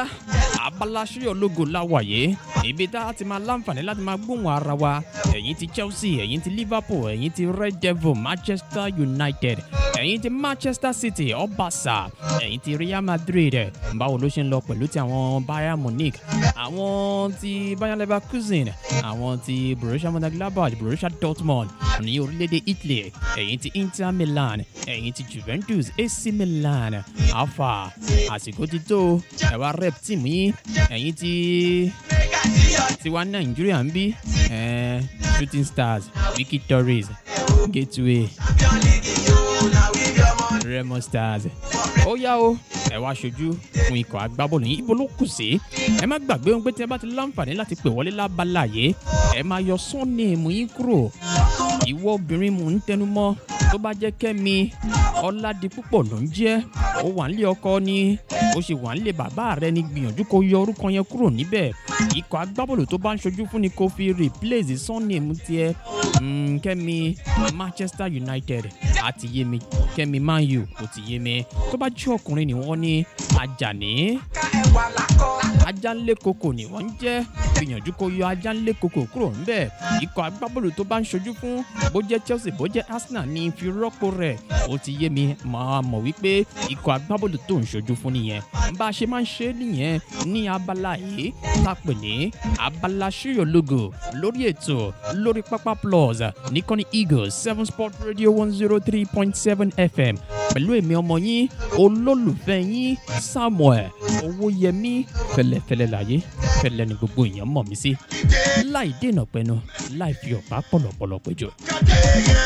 abala ṣíyọ̀ lógo láwàyé ibi tá a ti máa láǹfààní láti máa gbóhùn ara wa ẹ̀yin ti chelsea ẹ̀yin ti liverpool ẹ̀yin ti red devil manchester united ẹ̀yin ti manchester city ọbaṣà ẹ̀yin ti real madrid báwo ló ṣe ń lọ pẹ̀lú ti àwọn bayern munich àwọn ti bayern leverkusen àwọn ti borussia mönchengladbach borussia dortmund ní orílẹ̀-èdè italy ẹ̀yin ti inter milan ẹ̀yin ti juventus ac milan alpha àsìkò ti tó ẹ̀wà rep team yín ẹ̀yin ti tiwa nàìjíríà ń bí eh, shooting stars wiki tories gateway remo stars ó yá o ẹ wá aṣojú fún ikọ̀ agbábọ́ọ̀lù yín ibo ló kù sí ẹ má gbàgbé ohun pé tí ẹ bá ti láǹfààní láti pè wọlé lábala yìí ẹ máa yọ sọ́ọ̀nìmù yín kúrò ìwọ obìnrin mò ń tẹnu mọ́ tó bá jẹ́ kẹ́mi ọ̀làdìpúpọ̀ ló ń jẹ́ ó wà nílé ọkọ ni ó sì wà nílé bàbá rẹ ní gbìyànjú kó yọ orúkọ yẹn kúrò níbẹ̀ ikọ̀ agbábọ́ọ̀lù tó bá ń ṣojú fún ni kó fi replace sọ́ọ̀nìmù tiẹ̀ mm, kẹ́mi manchester united àti yé mi kẹ́mi man u kò ti yé mi tó bá jẹ́ ọkùnrin ni wọ́n ní ajani ajánlé koko ni wọ́n ń jẹ́ gbìyànjú kó yọ ajánlé koko kúrò ńbẹ̀ ikọ̀ agbábọ́ọ̀lù tó bá ń ṣojú fún bó jẹ́ chelsea bó jẹ́ arsenal ní fi rọ́pò rẹ̀ ó ti yé mi máa mọ̀ wípé ikọ̀ agbábọ́ọ̀lù tó ń ṣojú fún nìyẹn bá a ṣe máa ń ṣe nìyẹn ní abala yìí tá a pè ní abala ṣíyọ̀ logo lórí ètò lórí pápá plus nìkan ní eagles seven sport radio one zero three point seven fm pẹ̀lú èmi ọmọ yín olólùfẹ́ yín samuel owóyẹmí fẹlẹ́fẹlẹ́ láyé fẹlẹ́ ni gbogbo èèyàn mọ̀ mí sí láì dènà pẹnu láì fi ọ̀pá pọ̀lọ̀pọ̀lọ̀ péjọ.